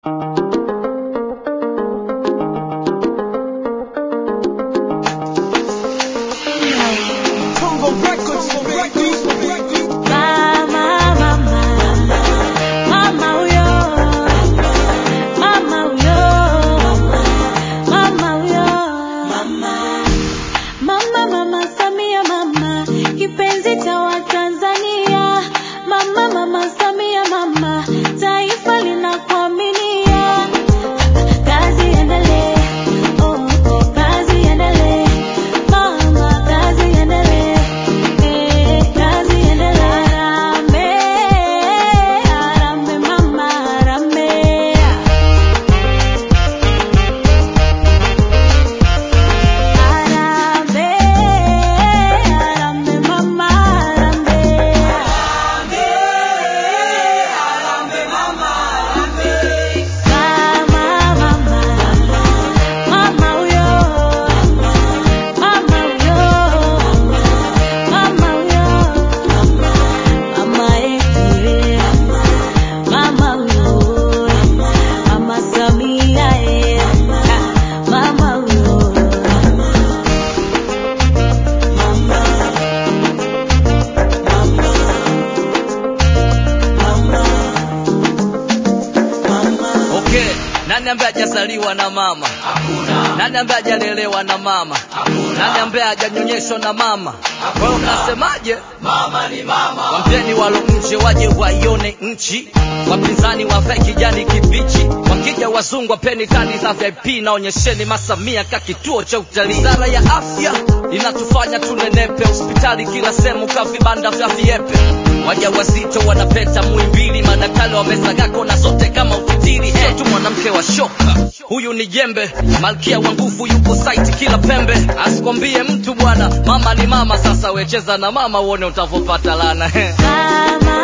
Nani ambaye hajazaliwa na mama? Hakuna. Nani ambaye hajalelewa na mama? Hakuna. Nani ambaye hajanyonyeshwa na mama? Hakuna. Wewe unasemaje? Mama ni mama. Wampeni walo nje waje waione nchi, wapinzani wavae kijani kibichi, wakija wazungu wapeni kadi za VIP na onyesheni Masamia ka kituo cha utalii. Wizara ya afya inatufanya tunenepe, hospitali kila sehemu ka vibanda vya viepe, wajawazito wanapeta Muhimbili, madaktari wamesaga kona zote kama utitiri. Sio tu mwanamke wa shoka, huyu ni jembe, malkia wa nguvu yupo site kila pembe. Asikwambie mtu bwana, mama ni mama. Sasa wecheza na mama uone utavopata lana Mama,